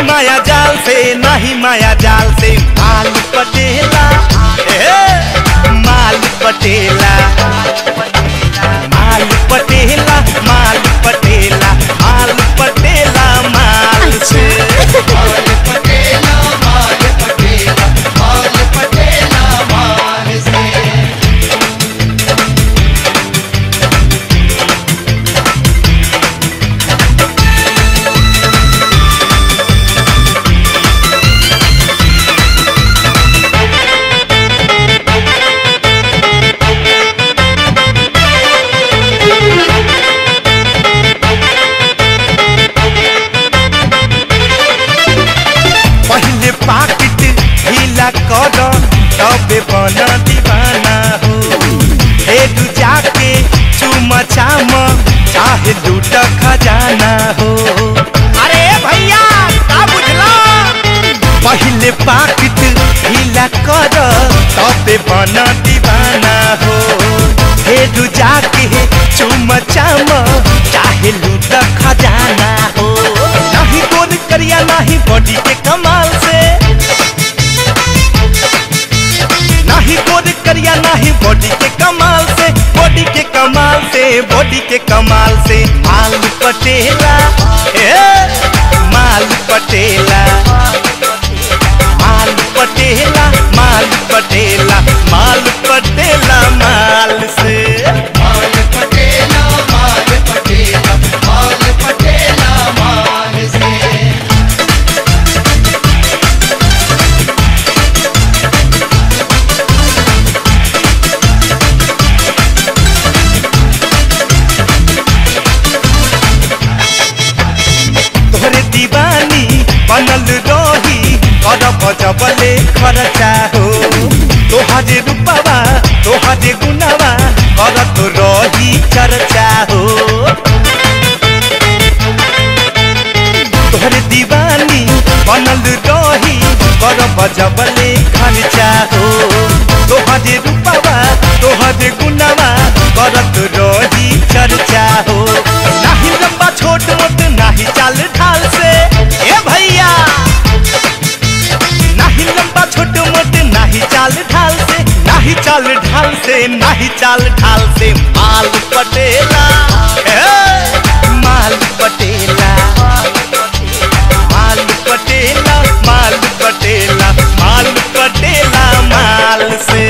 नहीं माया जाल से नहीं माया जाल से माल पटेला ए, माल पटेला माल पटेला माल पटेला माल पटेला माल से पहले पाकिट ढीला कर तबे बना दीवाना हो हे तू जाके चुमा चाम चाहे लूट खजाना हो अरे भैया का बुझला पहले पाकिट ढीला कर तबे बना दीवाना हो हे तू जाके चुमा चाम चाहे लूट खजाना हो नहीं गोल करिया नहीं बॉडी के कमाल से नहीं गोल करिया नहीं बॉडी के कमाल से बॉडी के कमाल से बॉडी के कमाल से माल पटेला ए माल पटेला माल पटेला माल पटेला माल पटेला माल से तोहरे दीवानी बनल रही करब जबले खर्चा हो तोहरे रूपवा तोहरे गुनावा करत रही चर्चा हो तोहरे दीवानी बनल रही करब जबले खर्चा हो तोहरे रूपवा तोहरे गुनावा करत रही चर्चा हो नाही लंबा छोट मोट नाही चाल ढाल से ए भैया नाही लंबा छोट मोट नाही चाल ढाल से नाही चाल ढाल से नाही चाल ढाल से माल पटेला ए, माल पटेला माल पटेला माल पटेला माल पटेला माल से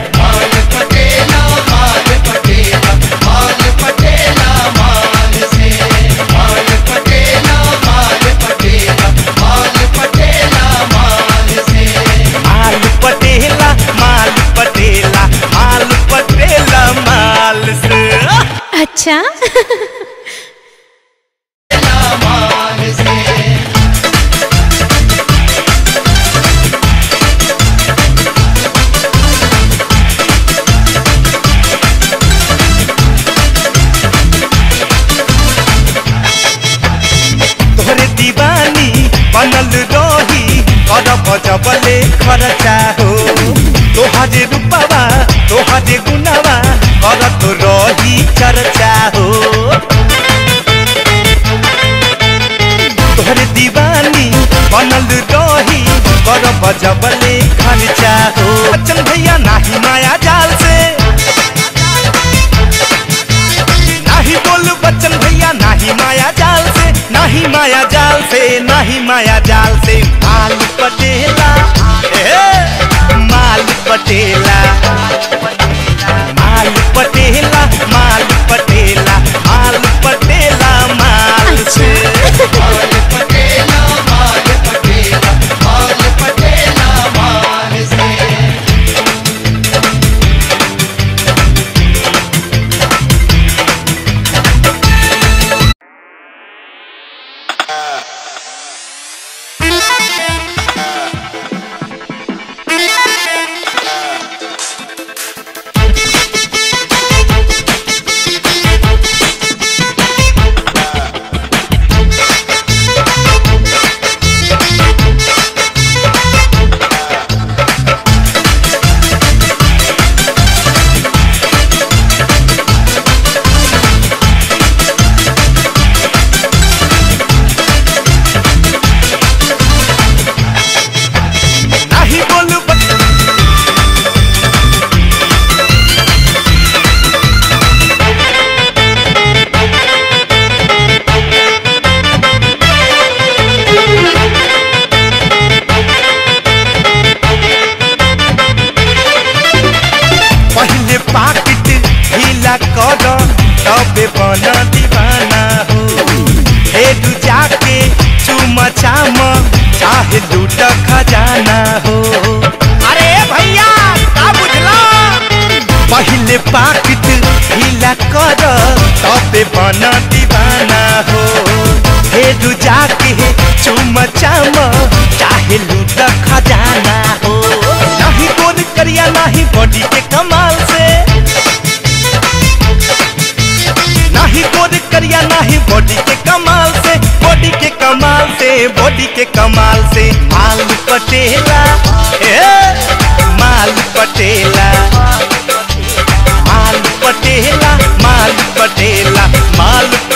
माल पटेला माल पटेला माल पटेला माल से अच्छा तोहरे दीवानी बनल रही करब जबले खर्चा हो तोहरे रूपवा तोहरे गुनावा करत रही चर्चा हो तोहरे दीवानी बनल रही करब जबले खर्चा हो बच्चन भैया नाही माया जाल से नाही बोल बच्चन भैया नाही माया जाल से नाही माया जाल से नाही माया जाल से माल पटेला ए, माल पटेला माल पटेला माल पटेला माल पटेला माल से चाम चाहे लूट खजाना हो अरे भैया का बुझला पहले पाकिट ढीला कर तबे बना दीवाना हो हे रुजा के चुम चाम चाहे लूट खजाना हो नहीं गोल करिया नहीं बॉडी के कमाल से नहीं गोल करिया नहीं बॉडी के कमाल से बॉडी के कमाल से बॉडी के कमाल से माल पटेला ए माल पटेला माल पटेला माल पटेला माल